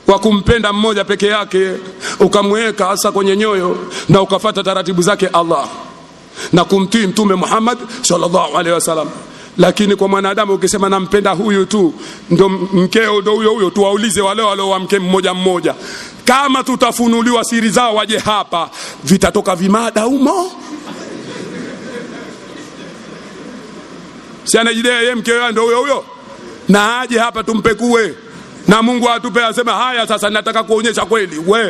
wa kumpenda mmoja peke yake ukamweka hasa kwenye nyoyo na ukafata taratibu zake Allah na kumtii mtume Muhammad sallallahu alaihi wasallam lakini kwa mwanadamu ukisema nampenda huyu tu ndo mkeo ndo huyo huyo tuwaulize wale wale wa mke mmoja mmoja kama tutafunuliwa siri zao waje hapa vitatoka vimada humo si anajidai yeye mkeo ndo huyo huyo na aje hapa tumpekue na Mungu atupe asema haya sasa nataka kuonyesha kweli we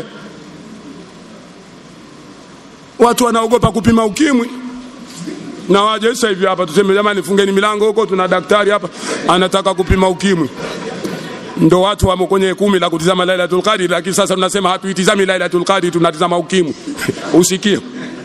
watu wanaogopa kupima ukimwi na waje sasa hivi hapa tuseme jamani fungeni milango huko tuna daktari hapa anataka kupima ukimwi ndo watu wamo kwenye kumi la kutizama Lailatul Qadr lakini sasa tunasema hatuitizami Lailatul Qadr tunatizama ukimwi usikie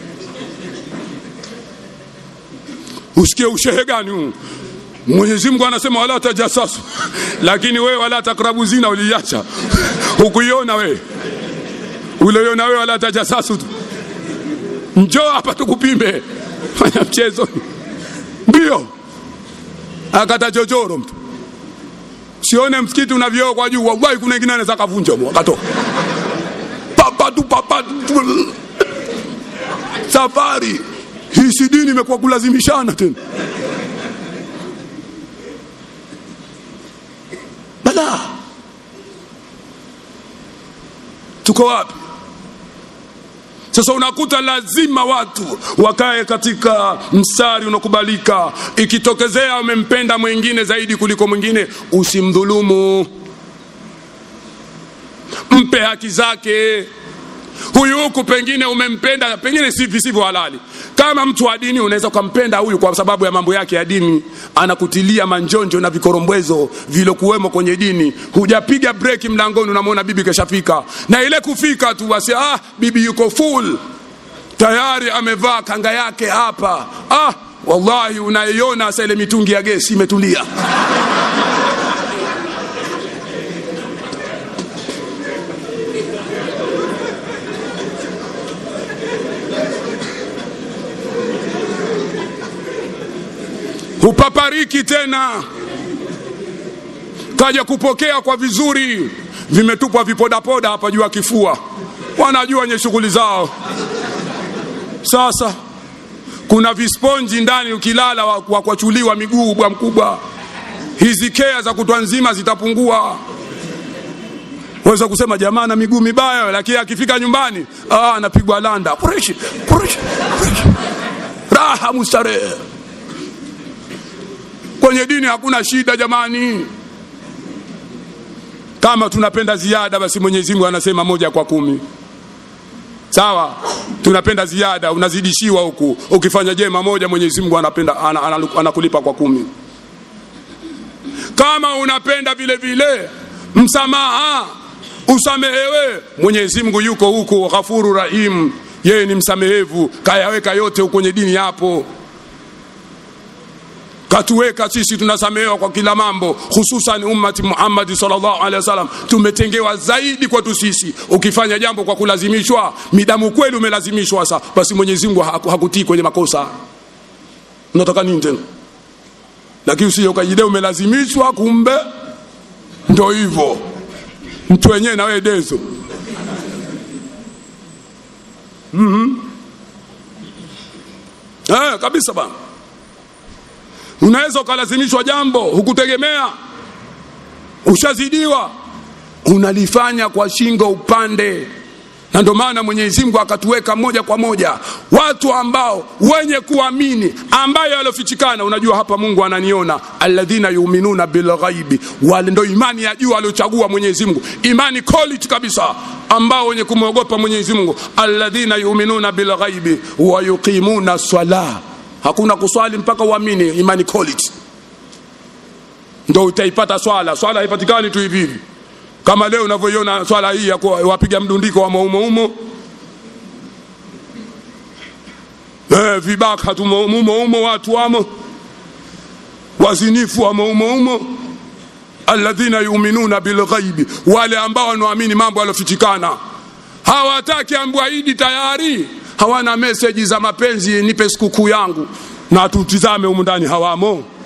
usikie ushehe gani huu Mwenyezi Mungu anasema wala tajasasu lakini wewe wala takrabu zina uliacha hukuiona wewe uliona wewe wala tajasasu tu njoo hapa tukupime fanya mchezo mbio akata chochoro mtu sione msikiti una vioo kwa juu wallahi kuna wengine anaweza kavunja akatoka papa tu papa tu safari hii si dini imekuwa kulazimishana tena bala tuko wapi sasa unakuta lazima watu wakae katika mstari unakubalika ikitokezea umempenda mwingine zaidi kuliko mwingine usimdhulumu mpe haki zake huyu huku pengine umempenda pengine si visivyo halali kama mtu wa dini unaweza ukampenda huyu kwa sababu ya mambo yake ya dini anakutilia manjonjo na vikorombwezo vilokuwemo kwenye dini hujapiga breki mlangoni unamwona bibi keshafika na ile kufika tu basi ah bibi yuko full tayari amevaa kanga yake hapa ah wallahi unaiona sasa ile mitungi ya gesi imetulia hupapariki tena kaja kupokea kwa vizuri vimetupwa vipodapoda hapa juu ya kifua wanajua wenye shughuli zao sasa kuna visponji ndani ukilala wa, wa kwachuliwa miguu bwa mkubwa hizi kea za kutwa nzima zitapungua waweza kusema jamaa na miguu mibaya lakini akifika nyumbani ah, anapigwa landa pureshi, pureshi, pureshi. raha mustarehe kwenye dini hakuna shida jamani kama tunapenda ziada basi mwenyezi mungu anasema moja kwa kumi sawa tunapenda ziada unazidishiwa huku ukifanya jema moja mwenyezi mungu anapenda anakulipa kwa kumi kama unapenda vile vile msamaha usamehewe mwenyezi mungu yuko huko ghafuru rahim yeye ni msamehevu kayaweka yote kwenye dini yapo katuweka sisi tunasamehewa kwa kila mambo hususan ummati Muhammad sallallahu alaihi wasallam tumetengewa zaidi kwetu sisi ukifanya jambo kwa kulazimishwa midamu kweli umelazimishwa sasa basi Mwenyezi Mungu hakutii kwenye makosa unataka nini tena lakini usije ukajidai umelazimishwa kumbe ndo hivyo mtu wenyewe na wewe dezo mhm eh kabisa bana unaweza ukalazimishwa jambo hukutegemea ushazidiwa unalifanya kwa shingo upande na ndio maana mwenyezi mungu akatuweka moja kwa moja watu ambao wenye kuamini ambayo yaliofichikana unajua hapa mungu ananiona alladhina yuminuna bilghaibi wale ndo imani ya juu aliochagua mwenyezi mungu imani quality kabisa ambao wenye kumwogopa mwenyezi mungu alladhina yuminuna bilghaibi wa yuqimuna salah hakuna kuswali mpaka uamini imani quality ndo utaipata swala swala haipatikani tu hivi hivi kama leo unavyoiona swala hii ya wapiga mdundiko wa maumoumo eh, vibaka tumoumo watu wamo wazinifu wa maumoumo alladhina yuminuna bilghaibi wale ambao wanaamini mambo yaliofichikana hawataki ambwaidi tayari hawana meseji za mapenzi nipe sikukuu yangu na tutizame humu ndani hawamo